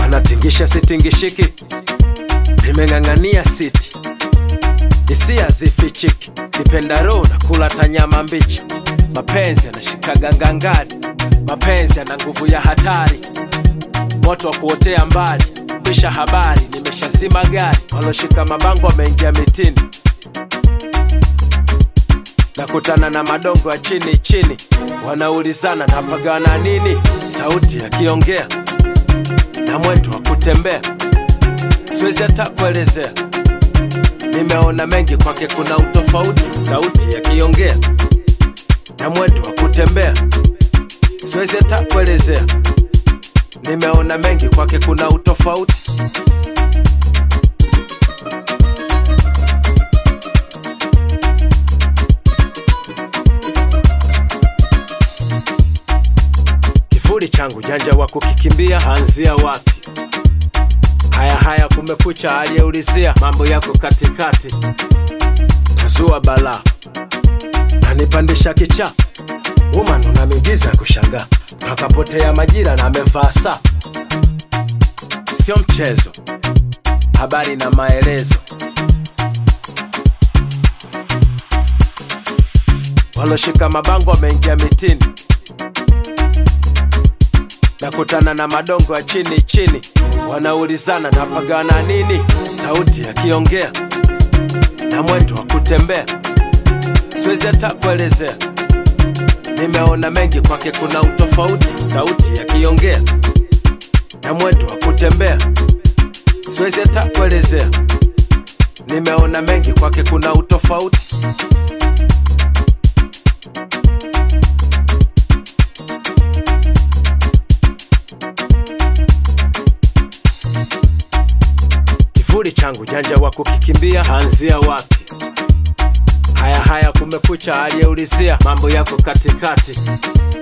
anatingisha sitingishiki nimeng'ang'ania siti hisia zifichiki kipendaro na kula tanyama mbichi mapenzi yanashikaga ngangari mapenzi yana nguvu ya hatari moto wa kuotea mbali pisha habari nimeshazima gari waloshika mabango wameingia mitini nakutana na madongo ya chini chini wanaulizana napagana nini sauti yakiongea na mwendo wa kutembea siwezi hata kuelezea nimeona mengi kwake kuna utofauti sauti yakiongea na mwendo wa kutembea siwezi hata kuelezea nimeona mengi kwake kuna utofauti kivuli changu janja wa kukikimbia anzia wapi haya haya kumekucha aliyeulizia mambo yako katikati tazua balaa nanipandisha kicha woman una miujiza ya kushangaa takapotea majira na amevaa saa sio mchezo habari na maelezo waloshika mabango wameingia mitini nakutana na madongo ya chini chini wanaulizana napagana nini sauti yakiongea na mwendo wa kutembea siwezi hata kuelezea nimeona mengi kwake kuna utofauti sauti yakiongea na mwendo wa kutembea siwezi hata kuelezea nimeona mengi kwake kuna utofauti kivuli changu janja wa kukikimbia anzia wapi haya haya kumekucha aliyeulizia mambo yako katikati